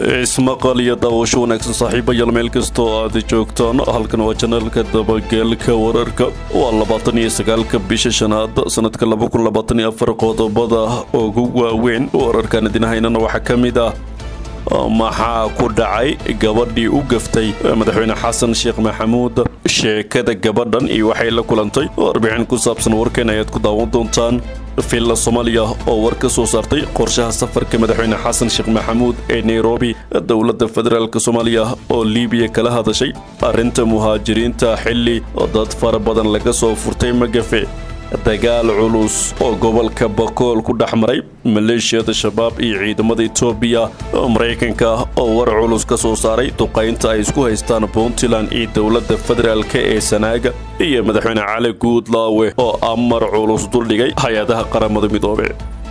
ismaqal iyo daawasho wanaagsan saaxiibayaal meel kastoo aad joogtaan halkan waa janaalka dabageelka wararka waa labaatan iyo sagaalka bisha shanaad sanadka laba kun labaatan iyo afar qodobada ugu waaweyn wararkan idinhaynana waxaa ka mid ah maxaa ku dhacay gabadhii u gaftay madaxweyne xasan sheekh maxamuud sheekada gabadhan iyo waxay la kulantay warbixin ku saabsan warkeen ayaad ku daawan doontaan villa soomaaliya oo war ka soo saartay qorshaha safarka madaxweyne xasan sheekh maxamuud ee nairobi dowladda federaalk soomaaliya oo libiya kala hadashay arrinta muhaajiriinta xilli dad fara badan laga soo furtay magafe dagaal culus oo gobolka bakool ku dhex maray maleeshiyada shabaab iyo ciidamada etoobiya maraykanka oo war culus ka soo saaray duqaynta ay isku haystaan puntland iyo dowladda federaalk ee sanaaga iyo madaxweyne cali guudlaawe oo amar culus duldhigay hay-adaha qaramada midoobe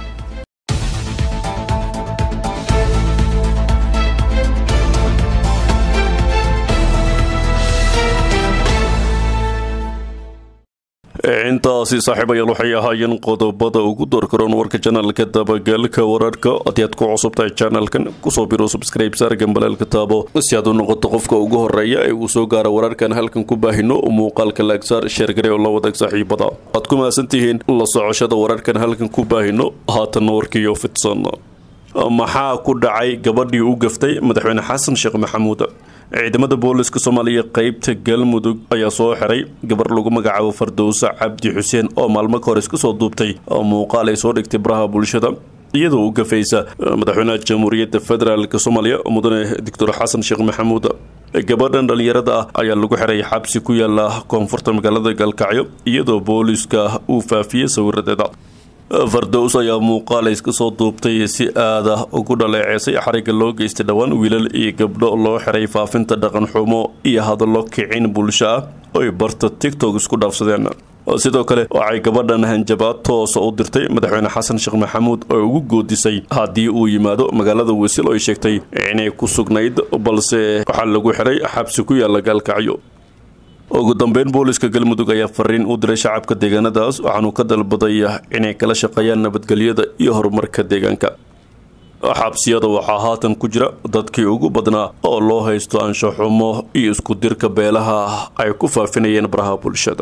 intaasi saaxiibayaal waxay ahaayeen qodobada ugu doorkaroon warka janaalka dabageelka wararka haddii aad ku cusubtahay janalkan kusoo biro subscribe saargan balaalka taabo si aad u noqoto qofka ugu horeeya ee uu soo gaara wararkan halkan ku baahino muuqaalka laagsaar sheergare oo la wadaag saaxiibada aad ku mahadsantihiin la socoshada wararkan halkan ku baahino haatanna warkiiyo fidsan maxaa ku dhacay gabadhii u gaftay madaxweyne xasan sheekh maxamuud ciidamada booliska soomaaliya qeybta galmudug ayaa soo xiray gabar lagu magacaabo fardowse cabdi xuseen oo maalmo ka hor iska soo duubtay muuqaal ay soo dhigtay baraha bulshada iyadoo u gafaysa madaxweynaha jamhuuriyadda federaalk soomaaliya mudane doctor xasan sheekh maxamuud gabadhan dhallinyarada ah ayaa lagu xiray xabsi ku yaala koonfurta magaalada galkacyo iyadoo booliska uu faafiyey sawiradeeda fardows ayaa muuqaal iska soo duubtay si aada ugu dhaleeceysay xariga loo geystay dhowaan wiilal iyo gabdho loo xiray faafinta dhaqan xumo iyo hadallo kicin bulsho ah oy barta tigtok isku dhaafsadeen sidoo kale waxay gabadhan hanjabaad toosa u dirtay madaxweyne xasan sheekh maxamuud oo ugu goodisay haddii uu yimaado magaalada wasiil oy sheegtay inay ku sugnayd balse waxaa lagu xiray xabsi ku yaala gaalkacyo ugu dambeyn booliska galmudug ayaa fariin u diray shacabka deegaanadaas waxaanuu ka dalbaday inay kala shaqeeyaan nabadgelyada iyo horumarka deegaanka xabsiyada waxaa haatan ku jira dadkii ugu badnaa oo loo haysto anshaxumo iyo isku dirka beelaha ay ku faafinayeen baraha bulshada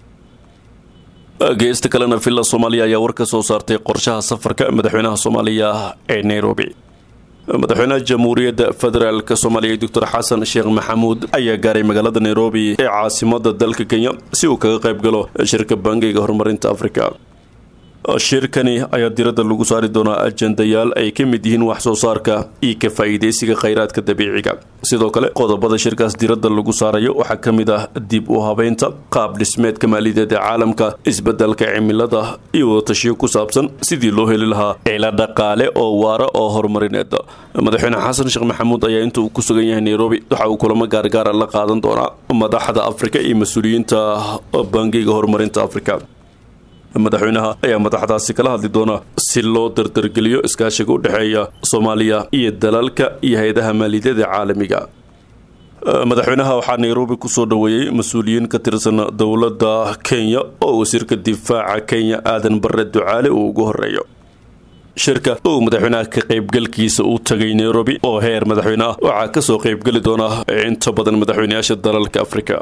geesta kalena villa soomaaliya ayaa war ka soo saartay qorshaha safarka madaxweynaha soomaaliya ee nairobi madaxweynaha jamhuuriyadda federaalk soomaaliya doctor xasan sheekh maxamuud ayaa gaaray magaalada nairobi ee caasimada dalka kenya si uu kaga qayb galo shirka bangiga horumarinta afrika shirkani ayaa diradda lagu saari doonaa ajendayaal ay ka mid yihiin wax soo saarka iyo ka faa'iidaysiga khayraadka dabiiciga sidoo kale qodobada shirkaas diradda lagu saarayo waxaa ka mid ah dib u habeynta qaab dhismeedka maaliyadeed ee caalamka isbedelka cimilada iyo wadatashiyo ku saabsan sidii loo heli lahaa cila dhaqaale oo waara oo horumarineed madaxweyne xasan sheekh maxamuud ayaa inta uu ku sugan yahay nairobi waxa uu kulamo gaargaara la qaadan doonaa madaxda afrika iyo mas-uuliyiinta bangiga horumarinta afrika madaxweynaha ayaa madaxdaasi kala hadli doona si loo dardargeliyo iskaashiga u dhexeeya soomaaliya iyo dalalka iyo hay-adaha maaliyadada caalamiga madaxweynaha waxaa nairobi kusoo dhoweeyey mas-uuliyiin ka tirsan dowladda kenya oo wasiirka difaaca kenya aadan bare ducaale uu ugu horeeyo shirka uu madaxweynaha ka qaybgalkiisa u tagay nairobi oo heer madaxweyne ah waxaa kasoo qaybgeli doona inta badan madaxweyneyaasha dalalka afrika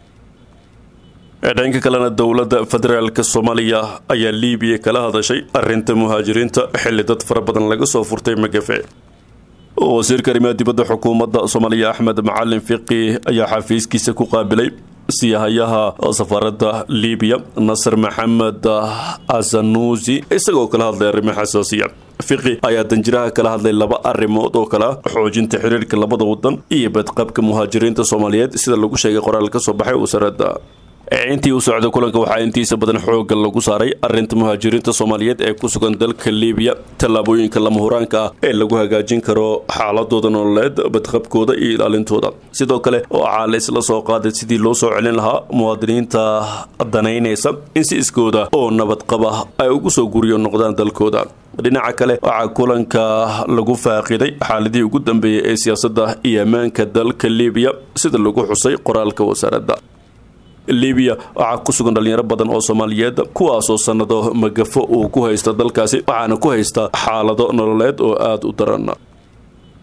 dhanka kalena dowladda federaalk soomaaliya ayaa libiya kala hadashay arinta muhaajiriinta xilli dad fara badan laga soo furtay magafe wasiirka arrimaha dibadda xukuumadda soomaaliya axmed macalin fiqi ayaa xafiiskiisa ku qaabilay siyahayaha safaaradda libiya nasir maxamed asanuusi isagoo kala hadlay arrimo xasaasiya fiqi ayaa danjiraha kala hadlay laba arrimood oo kale ah xoojinta xiriirka labada wadan iyo badqabka muhaajiriinta soomaaliyeed sida lagu sheegay qoraal ka soo baxay wasaaradda intii u socda kulanka waxaa intiisa badan xoogga lagu saaray arinta muhaajiriinta soomaaliyeed ee ku sugan dalka libiya tallaabooyinka lama huraanka ah ee lagu hagaajin karo xaaladooda nololeed badqabkooda iyo ilaalintooda sidoo kale waxaa la isla soo qaaday sidii loo soo celin lahaa muwaadiniinta danaynaysa in si iskooda oo nabadqaba ay ugu soo guriyo noqdaan dalkooda dhinaca kale waxaa kulanka lagu faaqiday xaaladihii ugu dambeeyay ee siyaasadda iyo ammaanka dalka libiya sida lagu xusay qoraalka wasaaradda libiya waxaa ku sugan dhalinyaro badan oo soomaaliyeed kuwaasoo sannado magafo uu ku haysta dalkaasi waxaana ku haysta xaalado nololeed oo aada u daran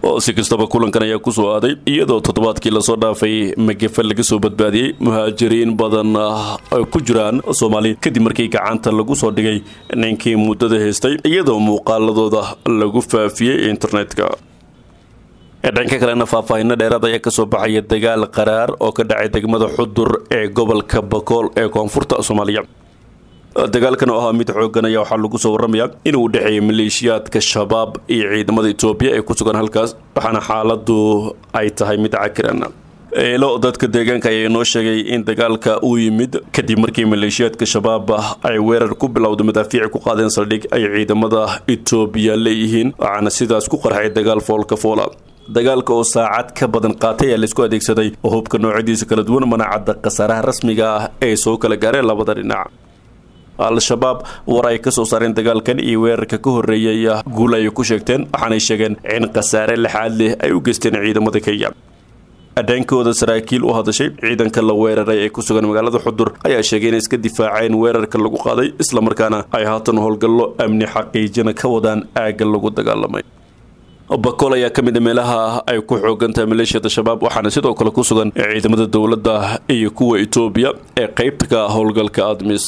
si kastaba kulankan ayaa kusoo aaday iyadoo toddobaadkii lasoo dhaafay magafe laga soo badbaadiyey muhaajiriin badan ay ku jiraan soomaali kadib markii gacanta lagu soo dhigay ninkii muddada haystay iyadoo muuqaaladooda lagu faafiyey internetka dhanka kalena faahfaahinno dheeraad ayaa kasoo baxaya dagaal qaraar oo ka dhacay degmada xudur ee gobolka bakool ee koonfurta soomaaliya dagaalkan oo ahaa mid xoogan ayaa waxaa lagu soo waramayaa inuu dhexeeyay maleeshiyaadka shabaab iyo ciidamada etoobiya ee ku sugan halkaas waxaana xaaladu ay tahay mid cakiran eelo dadka deegaanka ayaa inoo sheegay in dagaalka uu yimid kadib markii maleeshiyaadka shabaab ay weerar ku bilowda madaafiici ku qaadeen saldhig ay ciidamada etoobiya leeyihiin waxaana sidaas ku qarxay dagaal foolka foola dagaalka oo saacad ka badan qaatay ayaa laisku adeegsaday oo hubka noocyadiisa kala duwan manacadda khasaaraha rasmiga ah ee soo kala gaareen labada dhinac al-shabaab war ay kasoo saareen dagaalkan iyo weerarka ka horreeyay guul ay ku sheegteen waxaanay sheegeen in khasaare lixaad leh ay u geysteen ciidamada kenya dhankooda saraakiil u hadashay ciidanka la weeraray ee ku sugan magaalada xudur ayaa sheegay inay iska difaaceen weerarka lagu qaaday islamarkaana ay haatan howlgallo amni xaqiijina ka wadaan aagga lagu dagaalamay bakool ayaa ka mid a meelaha ay ku xoogantahay maleeshiyada shabaab waxaana sidoo kale ku sugan ciidamada dowladda iyo kuwa etoobiya ee qaybta ka howlgalka admis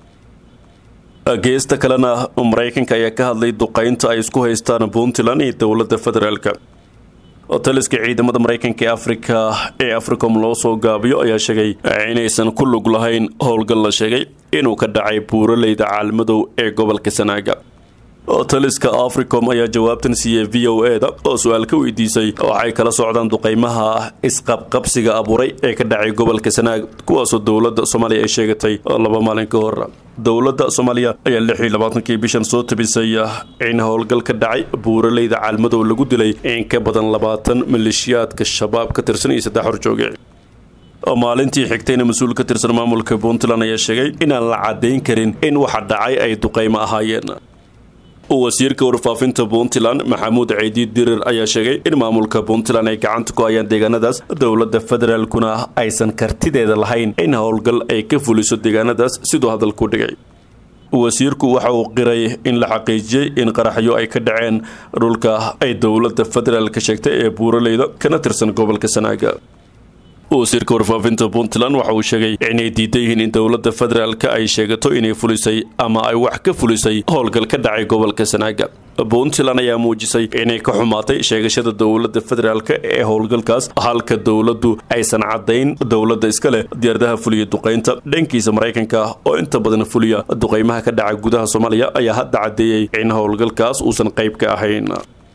geesta kalena maraykanka ayaa ka hadlay duqaynta ay isku haystaan puntland iyo dowladda federaalka taliska ciidamada maraykanka ee afrika ee africom loo soo gaabiyo ayaa sheegay inaysan ku lug lahayn howlgal la sheegay inuu ka dhacay buuraleyda caalmadow ee gobolka sanaaga taliska africom ayaa jawaabtan siiyey v o e da oo su-aal ka weydiisay waxay kala socdaan duqaymaha isqabqabsiga abuuray ee ka dhacay gobolka sanaag kuwaasoo dowladda soomaaliya ay sheegatay laba maalin ka hor dowladda soomaaliya ayaa lix iyo labaatankii bishan soo tabisay in howlgal ka dhacay buuraleyda caalmadow lagu dilay in ka badan labaatan maleeshiyaadka shabaab ka tirsan iyo saddex horjooge maalintii xigtayna mas-uul ka tirsan maamulka puntland ayaa sheegay inaan la caddayn karin in waxa dhacay ay duqaymo ahaayeen wasiirka warfaafinta puntland maxamuud ciidi dirir ayaa sheegay in maamulka puntland ay gacanta ku hayaan deegaanadaas dowladda federaalkuna aysan kartideeda lahayn in howlgal ay ka fuliso deegaanadaas siduu hadalku dhigay wasiirku waxa uu qiray in la xaqiijiyey in qaraxyo ay ka dhaceen dhulka ay dowladda federaalka sheegtay ee buuraleyda kana tirsan gobolka sanaaga wasiirka warfaafinta puntland waxa uu sheegay inay diidan yihiin in dowladda federaalka ay sheegato inay fulisay ama ay wax ka fulisay howlgal ka dhacay gobolka sanaaga puntland ayaa muujisay inay ka xumaatay sheegashada dowladda federaalka ee howlgalkaas halka dowladdu aysan caddayn dowladda iska leh diyaaradaha fuliya duqaynta dhankiisa maraykanka oo inta badan fuliya duqaymaha ka dhaca gudaha soomaaliya ayaa hadda caddeeyey in howlgalkaas uusan qayb ka ahayn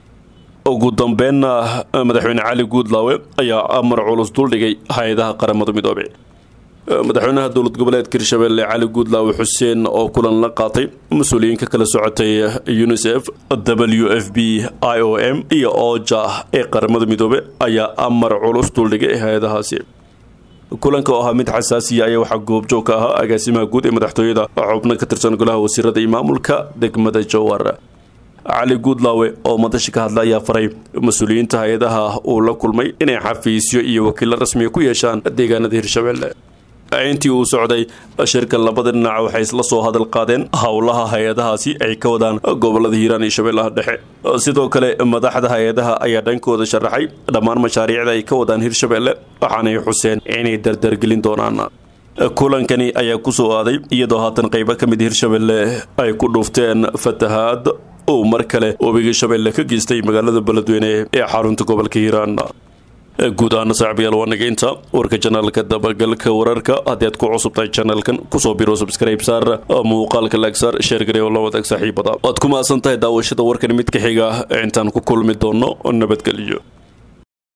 ugu dambeynna madaxweyne cali guudlaawe ayaa amar culus duldhigay hay-adaha qaramada midoobey madaxweynaha dowlad goboleedka hirshabelle cali guudlaawe xuseen oo kulan la qaatay mas-uuliyiinka kala socotay unisef w f b i o m iyo oja ee qaramada midoobe ayaa amar culus duldhigay hay-adahaasi kulanka oo ahaa mid xasaasiya ayaa waxaa goobjoog ka ahaa agaasimaha guud ee madaxtooyada xubno ka tirsan golaha wasiirada iyo maamulka degmada jowar cali guudlaawe oo madasha ka hadla ayaa faray mas-uuliyiinta hay-adaha uu la kulmay inay xafiisyo iyo wakiilo rasmiga ku yeeshaan deegaanada hirshabelle intii uu socday shirka labada dhinac waxay isla soo hadal qaadeen howlaha hay-adahaasi ay ka wadaan gobolada hiiraan iyo shabeellaha dhexe sidoo kale madaxda hay-adaha ayaa dhankooda sharaxay dhammaan mashaariicda ay ka wadaan hirshabelle waxaanay xuseen inay dardargelin doonaan kulankani ayaa kusoo aaday iyadoo haatan qaybo ka mid hirshabelle ay ku dhuufteen fatahaad uu mar kale webiga shabeelle ka geystay magaalada beledweyne ee xarunta gobolka hiiraan guud ahaana saaxiibayaal waa nageynta warka janaalka dabagalka wararka haddii aad ku cusubtahay janaalkan kusoo biro subscribe saar muuqaalka laagsaar sheer garee oo la wadaag saaxiibada waad ku mahadsan tahay daawashada warkan mid ka xiga intaan ku kulmi doono nabadgelyo